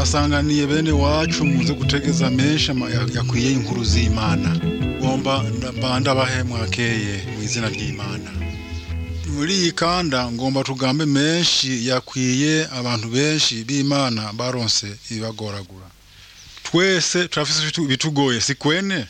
twabasanganiye bene wacu muze gutegeza menshi ama- ya- yakwiye inkuru z'imana ngomba nda- ndabahe mwakeye mu izina ry'imana muri iyi kanda ngomba tugambe menshi yakwiye abantu benshi b'imana baronse ibibagoragura twese turafise ibitu- ibitugoye si kwene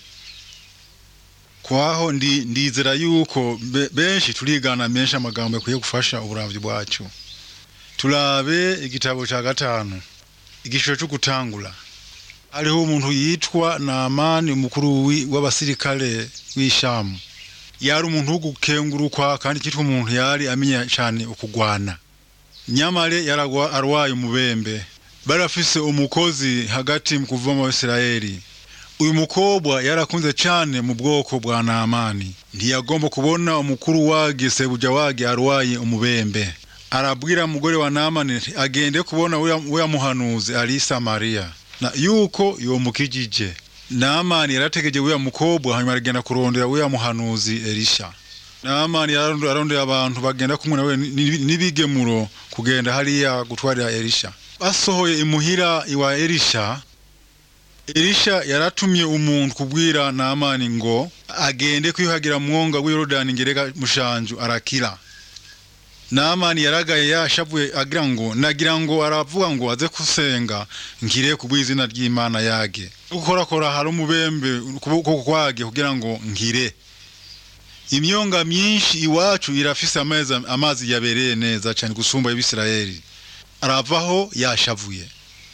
kwaho ndi ndizera yuko be- benshi turigana menshi amagambo yakwiye gufasha uburamvyi bwacu turabe igitabo ca gatanu igishoro cyo gutangura hariho umuntu yitwa Naamani umukuru wi- w'abasirikare w'Ishamu yari umuntu wo gukengurukwa kandi kitwa umuntu yari amenya cyane ukugwana nyamare yaragwa arwaye umubembe barafise umukozi hagati mu kuva mu Isirayeli uyu mukobwa yarakunze cyane mu bwoko bwa Naamani ntiyagomba kubona umukuru wage sebuja wage arwaye umubembe arabwira umugore wa Naamani ati, agende kubona uya muhanuzi ari i Samariya na yuko yomukijije Naamani yarategeje uya mukobwa hanyuma aragenda kurondera uya muhanuzi Elisha Naamani yararondo- yararondera abantu bagenda kumwe nawe ni- n'ibigemuro kugenda hariya gutwarira Elisha basohoye imuhira iwa Elisha Elisha yaratumye umuntu kubwira Naamani ngo agende kwiyuhagira mu mwonga w'i Yorodani ngereka mushanju arakira Naamani yaragaye yashavuye agira ngo nagira ngo aravuga ngo aze kusenga ngire ku bw'izina ry'Imana yage gukorakora hari umubembe ukuboko kwage kugira ngo ngire imyonga myinshi iwacu irafise amezi amazi yabereye neza cyane gusumba y'Ibisirayeli aravaho yashavuye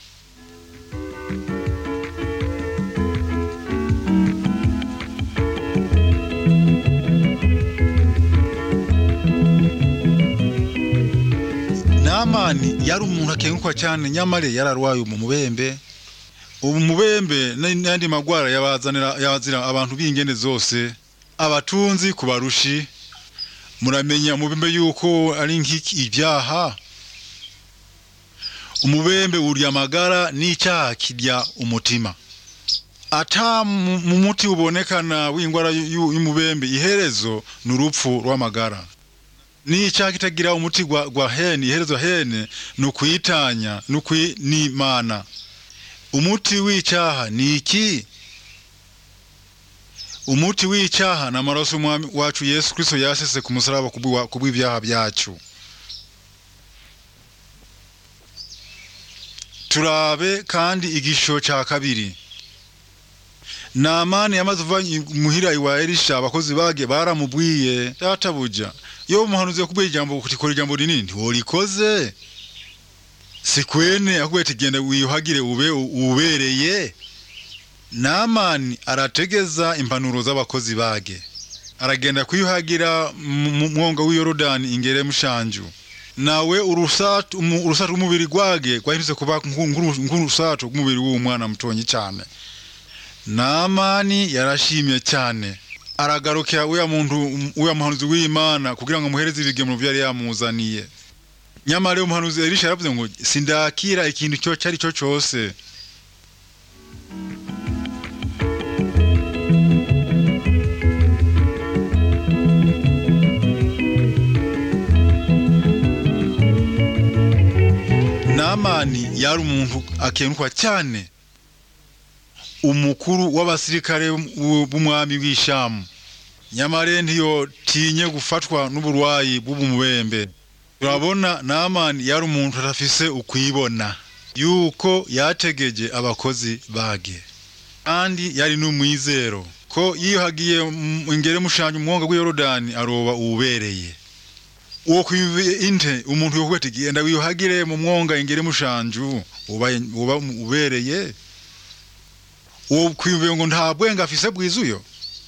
Naamani yari umuntu akenkwa cyane nyamare yararwaye mu mubembe ubu mubembe n'andi magwara yabazanira yabazira abantu b'ingene zose abatunzi ku barushi muramenya umubembe yuko ari nk'iki ibyaha umubembe urya amagara n'icyaha kirya umutima ata mu mu muti ubonekana w'ingwara y'u- y'umubembe iherezo ni urupfu rw'amagara n'icyaha kitagira umuti gwa, gwa hene iherezo hene ni ukuyitanya ni ukwi- ni imana umuti w'icyaha ni iki umuti w'icyaha ni amaraso y'umwami wacu yesu kristo yasese ku musaraba kubw'iwa- kubw'ibyaha byacu turabe kandi igisho cya kabiri Naamani yamaze uva muhira iwa Elisha abakozi bage baramubwiye databuja yo umuhanuzi yakubwiye ijambo kutikora ijambo rinini ntiworikoze sikwene akubwiye ati genda wiyuhagire ube ubereye Naamani arategeza impanuro z'abakozi bage aragenda kwiyuhagira mu mu mwonga w'i Yorodani ingere mushanju nawe urusatu umu- urusatu rw'umubiri gwage gwahindutse kuba nku- nk'uru- nk'urusatu rw'umubiri w'umwana mutonyi cyane Naamani yarashimye cyane aragarukira uya muntu uya muhanuzi w'Imana kugira ngo amuhereze ibigemuro byari yamuzaniye nyamara uyu muhanuzi Elisha yaravuze ngo sindakira ikintu cyo cyari cyo cyose Naamani yari umuntu akenkwa cyane umukuru w'abasirikare b'u- b'umwami w'ishamu nyamare ntiyotinye gufatwa n'uburwayi bw'umubembe turabona Naamani yari umuntu adafise ukwibona yuko yategeje abakozi bage kandi yari n'umwizero ko yiyuhagiye mu- ingere mushanje umwonga w'i Yorodani aroba uwubereye uwo kwive inte umuntu yokuba ati genda wiyuhagire mu mwonga ingere mushanju uba uba ubereye uwo kwiyumviye ngo nta bwenga afise bwizuyo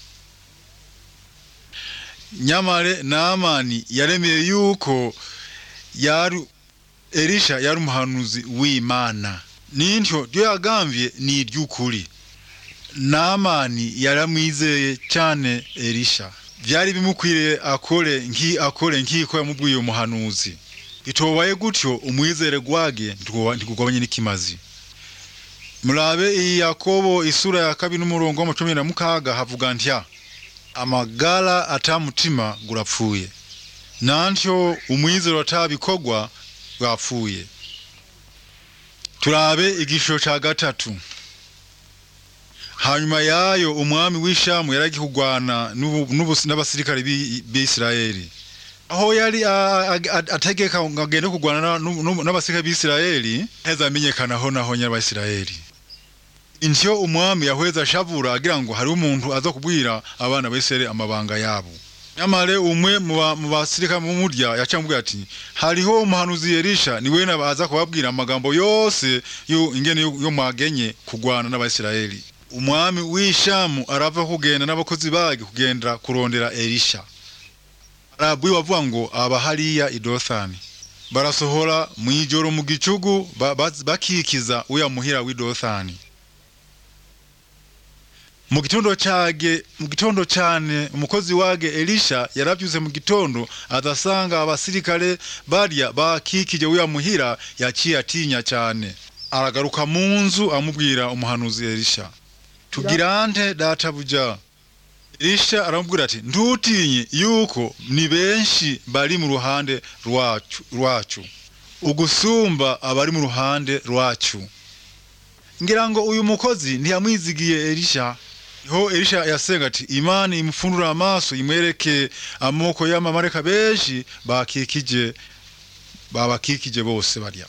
nyamare Naamani yaremeye yuko yari Elisha yari umuhanuzi w'Imana nintyo ryo yagamvye ni iry'ukuri Naamani yaramwizeye cyane Elisha vyari bimukwiriye akore nki akore nkiko yamubwiye umuhanuzi itobaye gutyo umwizere gwage ntikugabanye n'ikimazi murabe iyi yakobo isura ya kabiri n'umurongo w'amacumi na mukaga havuga ntya amagara atamutima gurapfuye nantyo umwizero atabikogwa bwapfuye turabe igishusho ca gatatu hanyuma yayo umwami w'ishamu yaragiye kurwana n'ubu- n'ubu- n'abasirikare b'i- b'isirayeli aho yari a- a- a- ategeka ngo agende kurwana na- n'u- n'u- n'abasirikare b'isirayeli heza amenyekanaho naho ny'abisirayeli intyo umwami yahweza ashavura agira ngo hariho umuntu aza kubwira abana b'isirayeli amabanga yabo nyamare umwe mu ba- mu basirikare mu murya yacamubwira ati hariho umuhanuzi Elisha ni we aza kubabwira amagambo yose yo ingene yo yo mwagenye kurwana n'abisirayeli umwami w'ishamu arava kugenda n'abakozi bage kugenda kurondera Elisha arabwiwe avuga ngo aba hariya i Dothani barasohora mu ijoro mu gicugu ba- ba- bakikiza uya muhira w'i Dothani mu gitondo cage mu gitondo cyane umukozi wage Elisha yaravyuze mu gitondo adasanga abasirikare barya bakikije uya muhira yaciye atinya cyane aragaruka mu nzu amubwira umuhanuzi Elisha tugira nte databuja Elisha aramubwira ati ntutinye yuko ni benshi bari mu ruhande rwacu rwacu ugusumba abari mu ruhande rwacu ngira ngo uyu mukozi ntiyamwizigiye Elisha niho Elisha yasenga ati imana imufundura amaso imwereke amoko y'amamareka benshi bakikije babakikije bose barya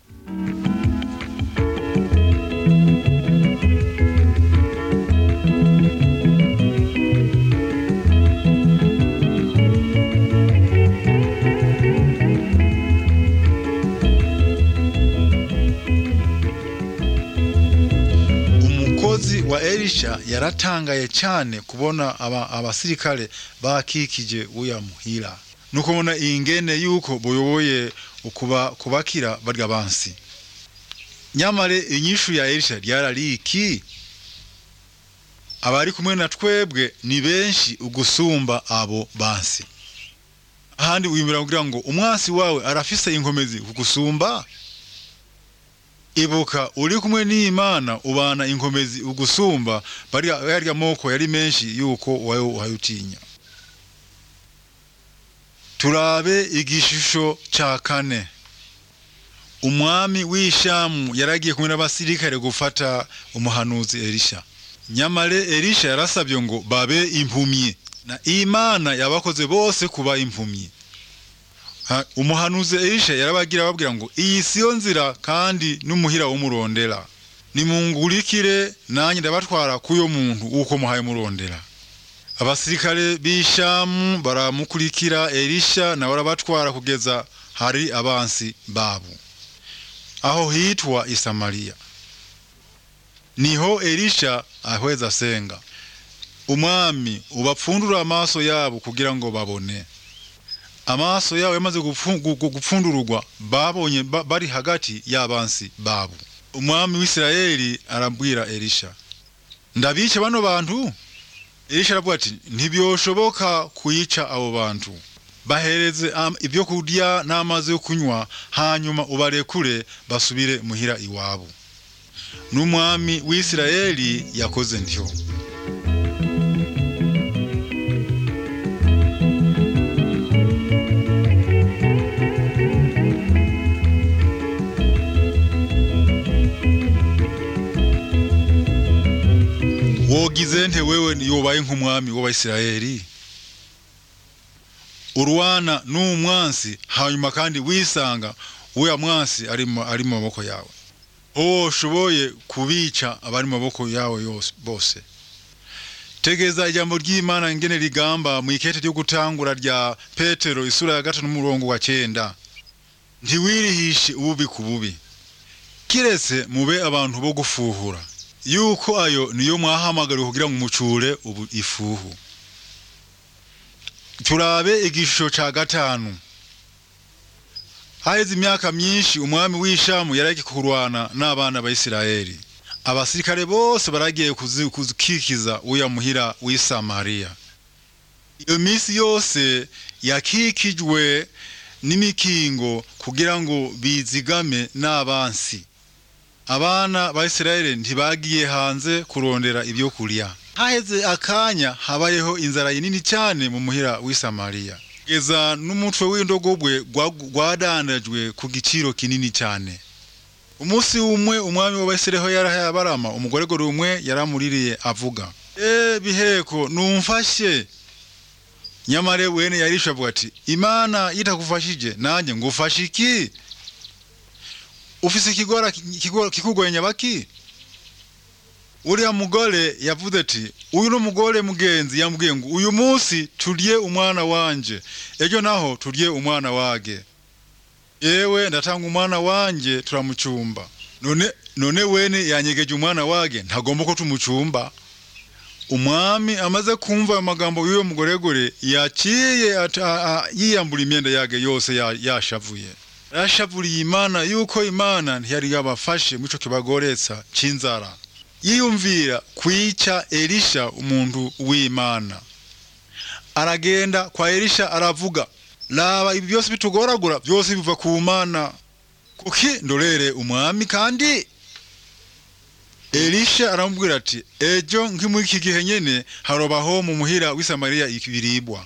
umukozi wa Elisha yaratangaye cyane kubona aba, abasirikare bakikije uya muhira nuko bona ingene yuko boyoboye ukuba kubakira barya bansi nyamare inyishu ya Elisha ryarariki abari kumwe na twebwe ni benshi ugusumba abo bansi ahandi wiyumvira kugira ngo umwasi wawe arafise inkomezi kugusumba ibuka uri kumwe n'imana ubana inkomezi ugusumba barya yarya moko yari menshi yuko wawe uhayutinya turabe igishusho ca kane umwami w'ishamu yaragiye kumwe n'abasirikare gufata umuhanuzi Elisha nyamare Elisha yarasabye ngo babe impumyi na imana yabakoze bose kuba impumyi Ha- umuhanuzi Elisha yarabagira ababwira ngo iyi siyo nzira kandi n'umuhira w'umurondera nimungurikire nanjye ndabatwara kuyo muntu uko muhaye murondera abasirikare b'ishamu baramukurikira Elisha nawe arabatwara kugeza hari abansi babo aho hitwa i Samariya niho Elisha ahweza asenga umwami ubapfundura amaso yabo kugira ngo babone amaso yabo yamaze gupfu- gu- gu- gupfundururwa babonye ba- bari hagati y'abansi babo umwami w'isirayeli arabwira elisha ndabice bano bantu elisha aravuga ati ntibyoshoboka kuyica abo bantu bahereze am- ibyo kurya n'amazi yo kunywa hanyuma ubarekure basubire muhira iwabo n'umwami w'isirayeli yakoze ntyo wogize nte wewe yobaye nk'umwami w'abayisirayeli urwana n'umwansi hanyuma kandi wisanga uya mwansi ari mu ari mu maboko yawe oshoboye kubica abari mu maboko yawe yose bose tegeza ijambo ry'imana ngene rigamba mu ikete ryo gutangura rya petero isura ya gatatu n'umurongo wa cyenda ntiwirihishe ububi ku bubi kiretse mube abantu bo gufuhura yuko ayo niyo mwahamagariwe kugira ngo umucure ubu ifuhu turabe igishusho ca gatanu haheze imyaka myinshi umwami w'ishamu yaragi kurwana n'abana ba Isirayeli abasirikare bose baragiye kuzi- kuzikikiza uya muhira w'i Samariya iyo minsi yose yakikijwe n'imikingo kugira ngo bizigame n'abansi abana ba Isirayeli ntibagiye hanze kurondera ibyo kurya haheze akanya habayeho inzara nini cyane mu muhira w'i Samariya kugeza n'umutwe w'indogobwe gwa- gwadandajwe ku giciro kinini cyane umunsi umwe umwami w'abasireho yarahaye abarama umugoregore umwe yaramuririye avuga e biheko numfashe nyamara wene yarisha avuga ati imana itakufashije nanjye ngufashe iki ufise ikigora kikugoye nyabaki uriya mugore yavuze ati uyu ni umugore mugenzi yambwiye ngo uyu munsi turye umwana wanje ejo naho turye umwana wage yewe ndatanga umwana wanje turamucumba none none wene yanyegeje umwana wage ntagomba ko tumucumba umwami amaze kumva ayo magambo y'uyo mugoregore yaciye yiyambura imyenda yage yose yashavuye yashavuriye imana yuko imana ntiyari yabafashe mu ico kibagoretsa c'inzara yiyumvira kwica elisha umuntu w'imana aragenda kwa elisha aravuga laba ibi byose bitugoragura byose biva ku mana kuki ndorere umwami kandi elisha aramubwira ati ejo nk'imuri iki gihe nyene harobaho mu muhira w'i samariya ibiribwa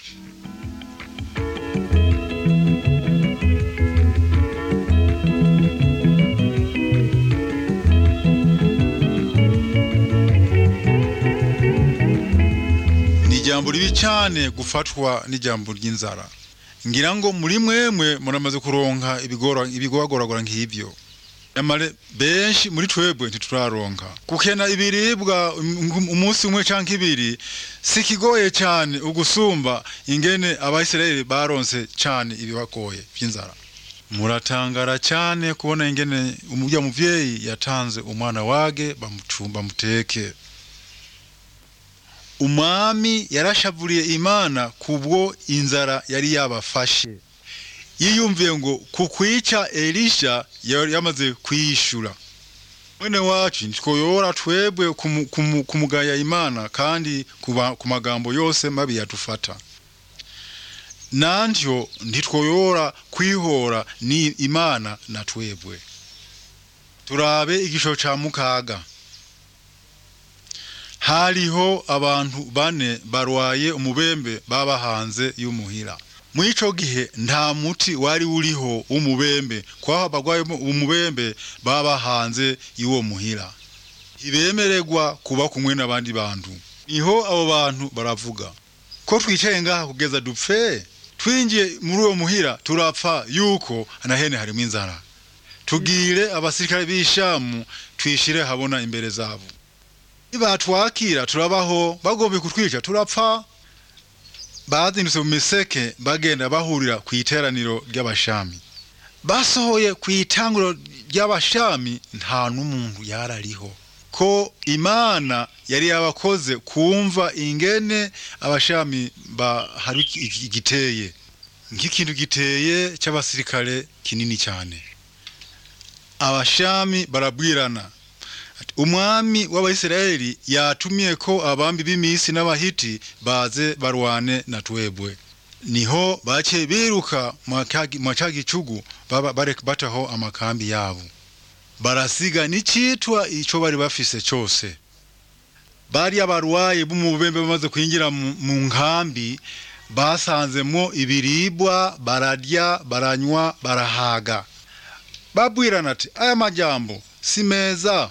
ni ijambo ribi cyane gufatwa n'ijambo ry'inzara ngira ngo muri mwemwe muramaze kuronka ibigoragoragora nk'ibyo nyamara benshi muri twebwe ntituraronka gukena ibiribwa umunsi umwe cyangwa ibiri si kigoye cyane ugusumba ingene abayisirayeli baronse cyane ibibagoye by'inzara muratangara cyane kubona ingene umubya muvyeyi yatanze umwana wage bamucumba muteke umwami yarashavuriye imana kubwo inzara yari yabafashe yiyumviye ngo kukwica elisha yamaze kwiyishura mwene wacu ntitwoyora twebwe kumugaya imana kandi ku magambo yose mabi yadufata nantyo ntitwoyora kwihora ni imana na twebwe turabe igisho ca mukaga hariho abantu bane barwaye umubembe baba hanze y'umuhira muri ico gihe nta muti wari uriho w'umubembe kwaho abarwaye umubembe baba hanze y'uwo muhira ntibemererwa kuba kumwe n'abandi bantu niho abo bantu baravuga ko twicaye ngaha kugeza dupfe twinjiye muri uwo muhira turapfa yuko nahene harimo inzara tugire abasirikare b'ishamu twishire habona imbere zabo nibatwakira turabaho bagombe kutwica turapfa bazindutse mu miseke bagenda bahurira ku iteraniro ry'abashami basohoye ku itanguro ry'abashami nta n'umuntu yarariho ko imana yari yabakoze kumva ingene abashami hari igiteye nk'ikintu giteye cy'abasirikare kinini cyane abashami barabwirana umwami w'abayisiraheli yatumye ko abambi b'imisi n'abahiti baze barwane na twebwe niho bake biruka mwa ca gicugu bataho amakambi yabo barasiga n'icitwa ico bari bafise cose bari abarwayi b'umubembe bamaze kwinjira mu nkambi basanzemwo ibiribwa bararya baranywa barahaga babwirana ati aya majambo si meza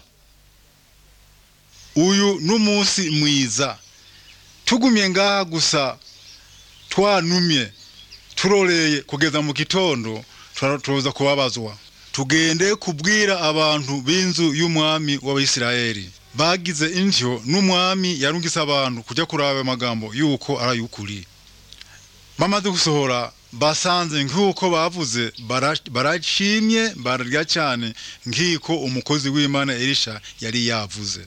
uyu n'umunsi mwiza tugumye ngaha gusa twanumye turoreye kugeza mu gitondo tuza kubabazwa tugende kubwira abantu b'inzu y'umwami w'abisirayeli bagize intyo n'umwami yarungise abantu kujya kuraba amagambo yuko ari ay'ukuri bamaze gusohora basanze nk'uko bavuze barashimye bararya cyane nk'iko umukozi w'imana elisha yari yavuze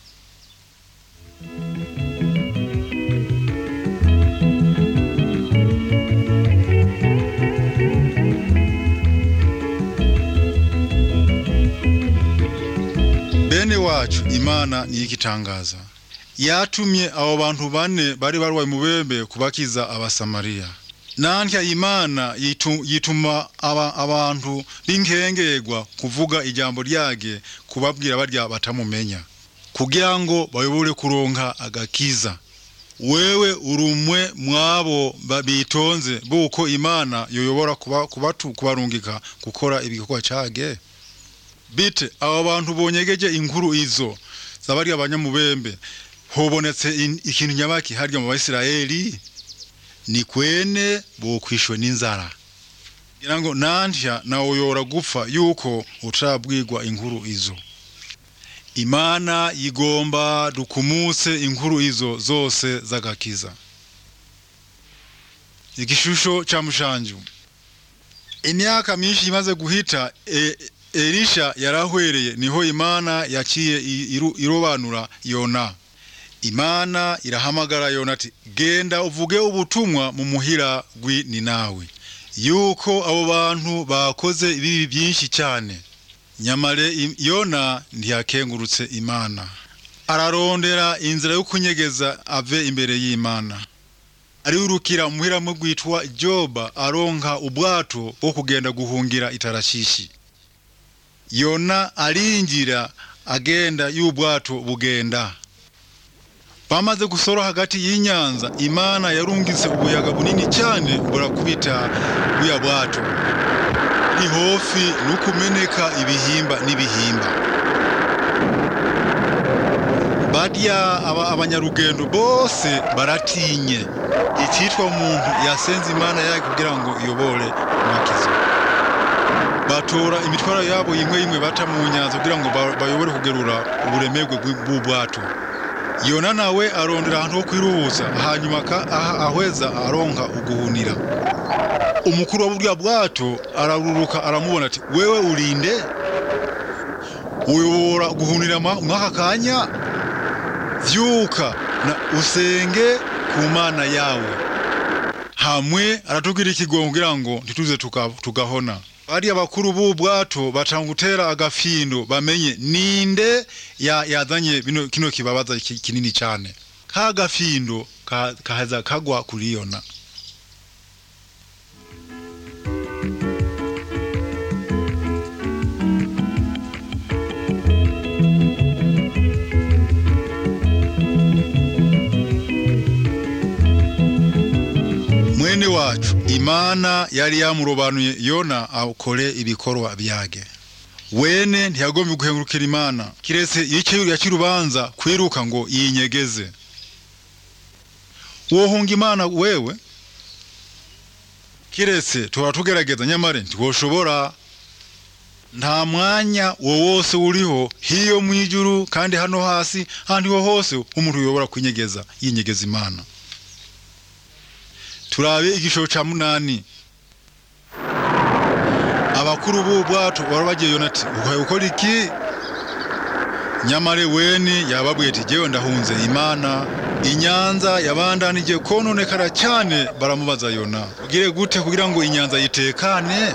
bene wacu imana niyo igitangaza yatumye abo bantu bane bari barwaye umubembe kubakiza abasamariya nantya imana yituma abantu b'inkengerwa kuvuga ijambo ryage kubabwira barya batamumenya kugira ngo bayobore kuronka agakiza wewe urumwe mwabo bitonze buko imana yoyobora kubarungika gukora ibikorwa cage bite aba bantu bonyegeje inkuru izo zabari abanyamubembe hobonetse in- ikintu nyabaki harya mu Bayisiraheli ni kwene bokwishwe n'inzara ngira ngo nantya nawe yora gupfa yuko utarabwirwa inkuru izo imana yigomba dukumutse inkuru izo zose z'agakiza igishusho ca mushanju imyaka myinshi imaze guhita e, elisha yarahwereye niho imana yaciye i- iru- irobanura yona imana irahamagara yona ati genda uvuge ubutumwa mu muhira gwi ni nawe yuko abo bantu bakoze ibibi byinshi cyane nyamare i- yona ntiyakengurutse imana ararondera inzira yo kunyegeza ave imbere y'imana ariwirukira muhira mu gwitwa joba aronka ubwato bwo kugenda guhungira itarashishi yona arinjira agenda y'ubwato bugenda bamaze gusora hagati y'inyanza imana yarungitse ubuyaga bunini cyane burakubita buya bwato ihofi nukumeneka ibihimba n'ibihimba barya aba abanyarugendo bose baratinye icyitwa umuntu yasenze imana yake kugira ngo iyobore mwakizo batora imitwaro yabo imwe imwe bata mu nyanza kugira ngo ba- bayobore kugerura uburemerwe bw'i- bw'ubwato yona nawe arondera ahantu ho kwiruhutsa hanyuma ka- aha- ahweza aronka uguhunira umukuru wa burya bwato araruruka aramubona ati wewe urinde uyobora guhunira mwa- mwaka kanya vyuka na usenge ku mana yawe hamwe aratubwira ikigongo kugira ngo ntituze tuka- tugahona bariya bakuru b'ubu bwato batanga gutera agafindo bamenye ninde ya- yazanye bino kino kibabaza ki- kinini cyane ka gafindo ka- kaza kagwa kuri yona mwene wacu imana yari yamurobanuye yona akore ibikorwa byage wene ntiyagomba guhengurukira imana kiretse icyo yakirubanza kwiruka ngo yinyegeze wohunga imana wewe kiretse tuhora tugerageza nyamare ntiwoshobora nta mwanya wo wose uriho hiyo mu ijuru kandi hano hasi ahandi ho hose umuntu uyobora kwinyegeza yinyegeza imana turabe igishoro ca munani abakuru b'ubwato bari bagiye yonati uhaye gukora iki nyamare weni yababwiye ati jewe ndahunze imana inyanza yabandanije kononekara cyane baramubaza yona ugire gute kugira ngo inyanza yitekane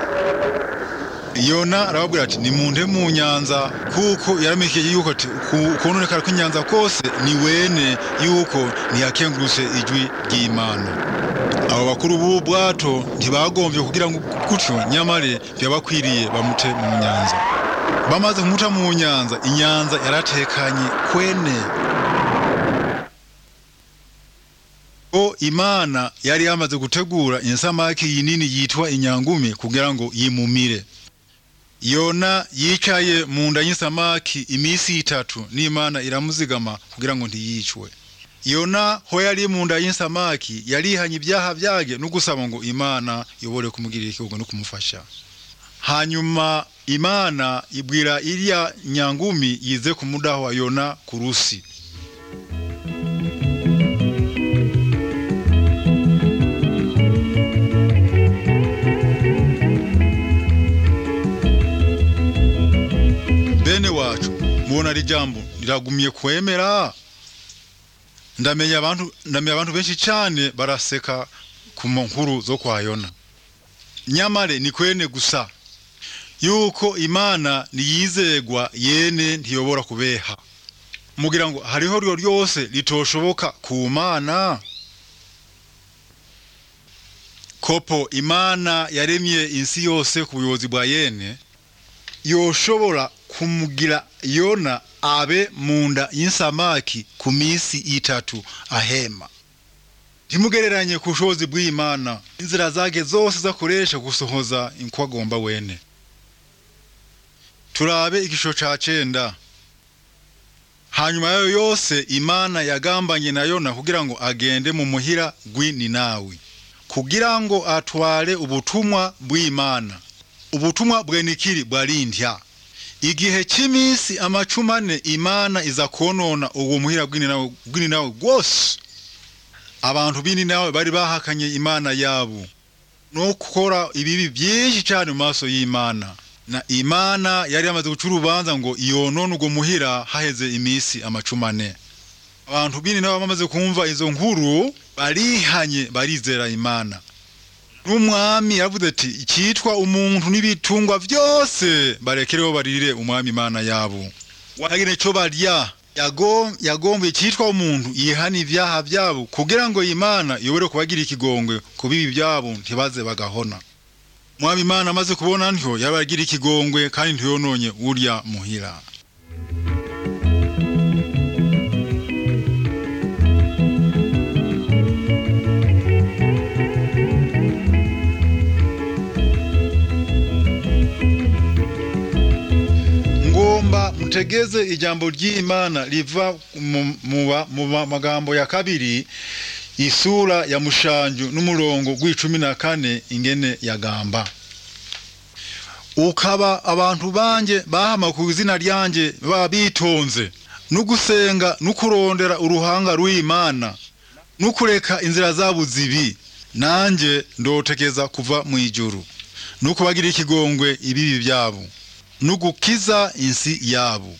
yona arababwira ati nimunde mu nyanza kuko yaramenyesheje yuko ati ku- kononekara kw'inyanza kose ni wene yuko ntiyakengurutse ijwi ry'imana abo bakuru b'ubu bwato ntibagombye kugira ngo gutyo nyamare byabakwiriye bamute mu nyanza bamaze kumuta mu nyanza inyanza yaratekanye kwene ko imana yari yamaze gutegura insamaki yinini yitwa inyangumi kugira ngo yimumire yona yicaye mu nda y'insamaki iminsi itatu n'imana iramuzigama kugira ngo ntiyicwe yona ho yari mu nda y'insamaki yarihanye ibyaha byage no gusaba ngo imana yobore kumugirira ikihugo no kumufasha hanyuma imana ibwira iriya nyangumi yize ku mudaho wa yona ku rusi bene wacu mubona ari jambo riragumye kwemera ndamenya abantu ndamenya abantu benshi cyane baraseka ku nkuru zo kwa yona nyamare ni kwene gusa yuko imana niyizegwa yene ntiyobora kubeha mugira ngo hariho ryo ryose litoshoboka ku mana kopo imana yaremye insi yose ku buyobozi bwa yene yoshobora kumugira yona abe mu nda y'insamaki ku minsi itatu ahema ntimugereranye ku bushobozi bw'imana inzira zage zose zakoresha gusohoza inko agomba wene turabe igisho ca cenda hanyuma yayo yose imana yagambanye na yona kugira ngo agende mu muhira gw'ininawi kugira ngo atware ubutumwa bw'imana ubutumwa bwenikiri bwarindya igihe cy'iminsi amacumi ane imana iza konona uwo muhira gw'ininawi gw'ininawi gwose abantu b'ininawi bari bahakanye imana yabo no gukora ibibi byinshi cyane mu maso y'imana na imana yari yamaze guca urubanza ngo iyonone ubwo muhira haheze iminsi amacumi ane abantu bini nabo bamaze kumva izo nkuru barihanye barizera imana n'umwami yavuze ati icyitwa umuntu n'ibitungwa byose barekereho barire umwami imana yabo wagire cyo barya yagomba icyitwa umuntu yihana ibyaha byabo kugira ngo imana iyobore kubagira ikigongwe ku bibi byabo ntibaze bagahona umwami imana amaze kubona ntyo yabagira ikigongwe kandi ntiyononye urya muhira ngomba mutegeze ijambo ry'imana riva mu magambo ya kabiri isura ya mushanju n'umurongo gw'icumi na kane ingene yagamba ukaba abantu banje bahama ku izina ryanje baba bitonze n'ugusenga n'ukurondera uruhanga rw'imana n'ukureka inzira zabo zibi nanjye ndotegeza kuva mu ijuru n'ukubagira ikigongwe ibibi byabo n'ugukiza insi yabo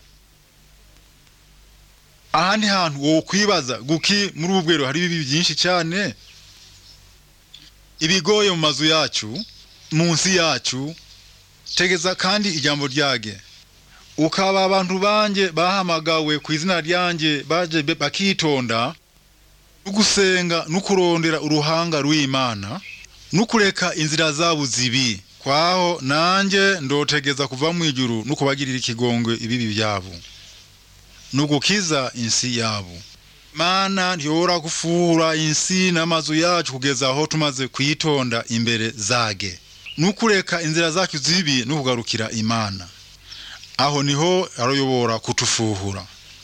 ahandi hantu wowe kwibaza guki muri ubu bwero hari ibibi byinshi cyane ibigoye mu mazu yacu munsi yacu tegeza kandi ijambo ryage ukaba abantu banjye bahamagawe ku izina ryanjye baje bakitonda n'ugusenga n'ukurondera uruhanga rw'imana n'ukureka inzira zabo zibi kwaho nanjye ndotegeza kuva mu ijuru n'ukubagirira ikigongwe ibibi byabo n'ugukiza insi yabo mana ntiyora gufura insi n'amazu yacu kugeza aho tumaze kuyitonda imbere zage n'ukureka inzira zacu zibi n'ukugarukira imana aho niho arayobora kutufuhura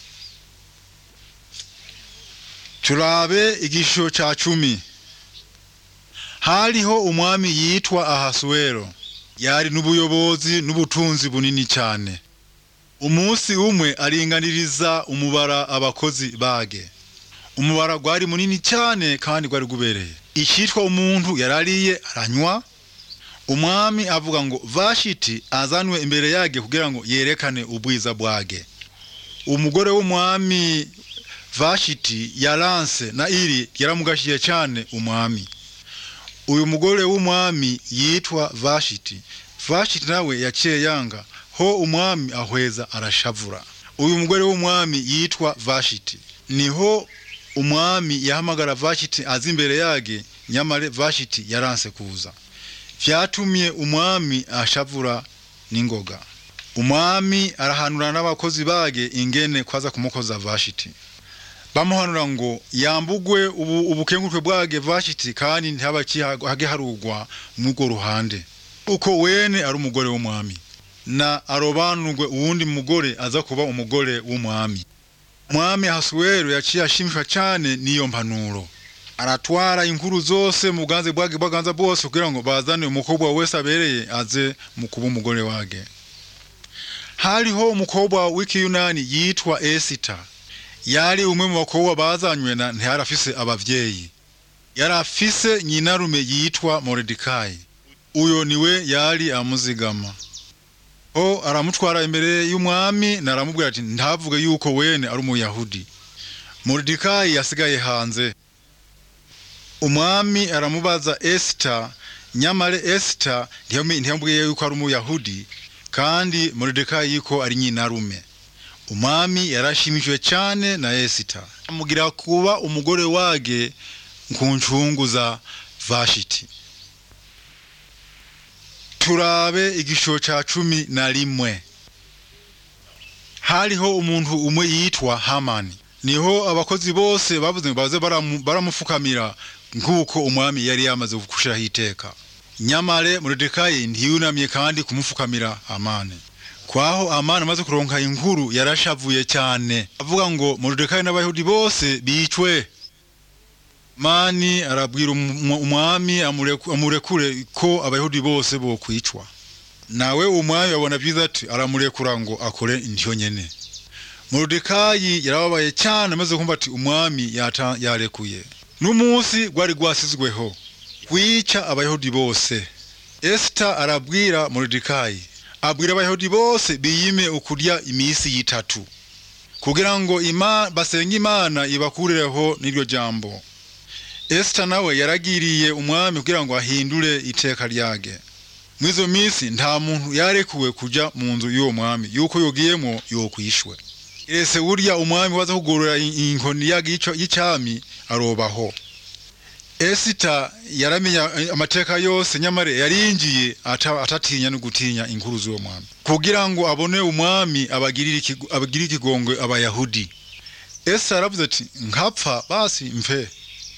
turabe igisho ca cumi hariho umwami yitwa ahasuwero yari n'ubuyobozi n'ubutunzi bunini cyane umunsi umwe aringaniriza umubara abakozi bage umubara gwari munini cyane kandi gwari gubereye icyitwa umuntu yarariye aranywa umwami avuga ngo vashiti azanwe imbere yage kugira ngo yerekane ubwiza bwage umugore w'umwami vashiti yaranse na iri yaramugashiye cyane umwami uyu mugore w'umwami yitwa vashiti vashiti nawe yaciye yanga ho umwami ahweza arashavura uyu mugore w'umwami yitwa vashiti niho umwami yahamagara vashiti azi imbere yage nyamara vashiti yaranse kuza vyatumye umwami ashavura n'ingoga umwami arahanura n'abakozi bage ingene kwaza kumukoza vashiti bamuhanura ngo yambugwe ubu ubukengurukwe bwage vashiti kandi ntabakihage harugwa mw'urwo ruhande uko wene ari umugore w'umwami na arobanurwe uwundi mugore aza kuba umugore w'umwami umwami hasuwero yaciye ashimishwa cyane n'iyo mpanuro aratwara inkuru zose mu bwanze bwage bwaganza bwose kugira ngo bazane umukobwa wese abereye aze mu kuba umugore wage hariho umukobwa w'ikiyunani yitwa esita yari umwe mu bakobwa bazanywe na ntiyarafise abavyeyi yarafise nyinarume yitwa moridikayi uyo niwe yari amuzigama o aramutwara imbere y'umwami naramubwira ati ntavuge yuko wene ari umuyahudi moridikayi yasigaye hanze umwami aramubaza esita nyamare esita ntiyamubwiye yuko ari umuyahudi kandi moridekayi yuko ari nyinarume umwami yarashimishijwe cyane na esita amugira kuba umugore wage ku ncungu za vashiti turabe igisho cya cumi na rimwe hariho umuntu umwe yitwa hamani niho abakozi bose bavuze ngo baze baramufukamira nk'uko umwami yari yamaze gushiraho iteka nyamare moridekayi ntiyunamye kandi kumufukamira amani kwaho amani amaze kuronka inkuru yarashavuye cyane avuga ngo moridekayi n'abayahudi bose bicwe mani arabwira umu- umwami amureku- amurekure ko abayahudi bose bokwicwa nawe umwami abona byiza ati aramurekura ngo akore indyo nyene moridekayi yarababaye cyane amaze kumva ati umwami yata- yarekuye n'umunsi gwari gwasizweho kwica abayahudi bose esita arabwira moridekayi abwira abayahudi bose biyime ukurya iminsi yitatu kugira ngo ima, basenge imana ibakurireho n'iryo jambo esita nawe yaragiriye umwami kugira ngo ahindure iteka ryage mw'izo minsi nta muntu yarekuwe kuja mu nzu y'uwo mwami yuko yogiyemwo yokwishwe ese burya umwami waza kugorora i- inkoni yage y'ico- y'icami arobaho esita yaramenya eh, amateka yose nyamara yarinjiye ata- atatinya no gutinya inkuru z'uwo mwami kugira ngo abone umwami abagirire ikigo- abagirire ikigongwe abayahudi esita yaravuze ati nkapfa basi mfe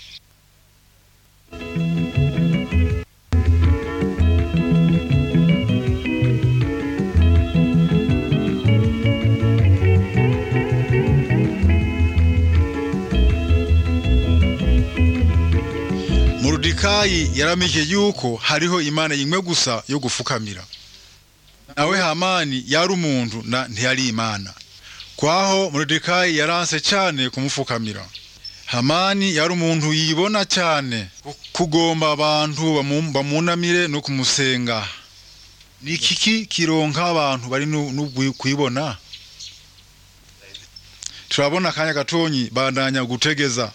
Moridekayi yaramenye yuko hariho imana imwe gusa yo gufukamira nawe hamani yari umuntu na ntiyari imana kwaho Moridekayi yaranse cyane kumufukamira hamani yari umuntu yibona cyane ku- kugomba abantu bamu- bamunamire no kumusenga ni kiki kironka abantu bari nu- nu- kwibona turabona akanya gatonyi bandanya gutegeza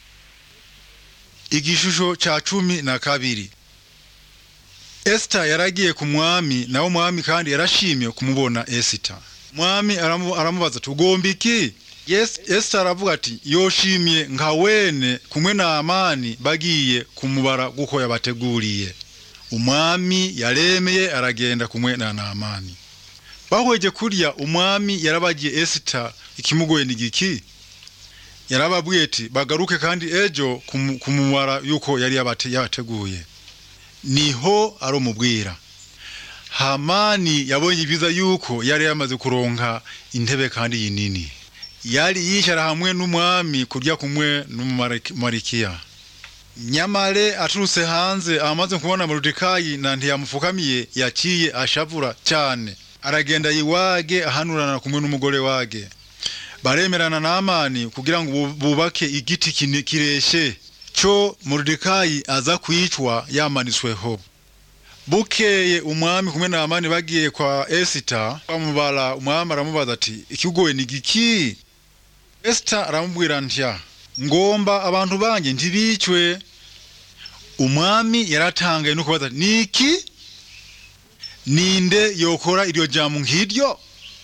igishusho ca cumi na kabiri esita yaragiye ku mwami nawe umwami kandi yarashimye kumubona esita mwami aramu- aramubaza ati ugomba iki Yes- esita aravuga ati yoshimye nka wene kumwe na amani bagiye kumubara guko yabateguriye umwami yaremeye aragenda kumwe na naamani bahweje kurya umwami yarabagiye esita ikimugoye ni giki yarababwiye ati bagaruke kandi ejo kumu- kumubara yuko yari yabate- yabateguye niho arumubwira hamani yabonye ibyiza yuko yari yamaze kuronka intebe kandi yinini yari yicara hamwe n'umwami kurya kumwe n'umumarikiya nyamare aturutse hanze amaze kubona moridekayi na ntiyamufukamiye yaciye ashavura cyane aragenda yiwage ahanurana kumwe n'umugore wage baremerana n'amani kugira ngo bu- bubake igiti kine- kireshe cyo moridekayi aza kwicwa yamanitsweho bukeye umwami kumwe na amani bagiye kwa esita bamubara umwami aramubaza ati ikigoye ni giki esita aramubwira ntya ngomba abantu banjye ntibicwe umwami yaratangaye no kubaza niki ninde yokora iryo jambo nk'iryo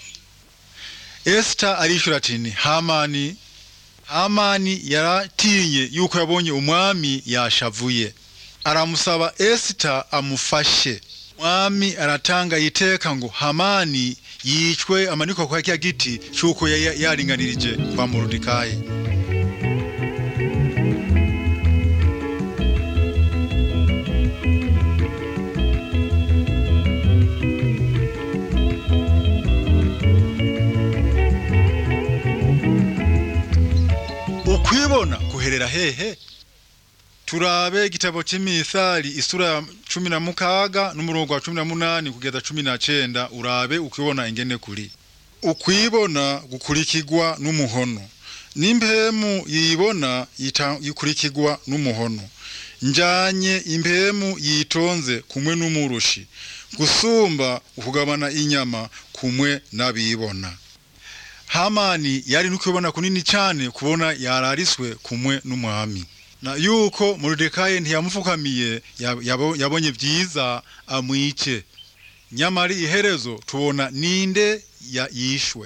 esita arishura ati ni hamani hamani yaratinye yuko yabonye umwami yashavuye aramusaba esita amufashe umwami aratanga iteka ngo hamani yicwe amanikwa kwa kya giti cy'uko yari yaringanirije kwa moridekayi ukwibona kuherera hehe turabe igitabo cy'imithali isura ya cumi na mukaga n'umurongo wa cumi na munani kugeza cumi na cenda urabe ukwibona ingene kuri ukwibona gukurikirwa n'umuhono n'impemu yibona yita- ikurikirwa n'umuhono njanye impemu yitonze kumwe n'umurushi gusumba ukugabana inyama kumwe n'abibona hamani yari n'ukwibona kunini cyane kubona yarariswe kumwe n'umwami na yuko moridekayi ntiyamufukamiye yab- yabo- yabonye byiza amwice nyamara iherezo tubona ninde ya- yishwe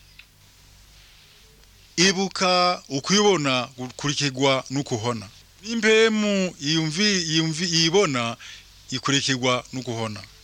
ibuka ukwibona gukurikirwa n'ukuhona n'impemu yumvi yumvi yibona ikurikirwa n'ukuhona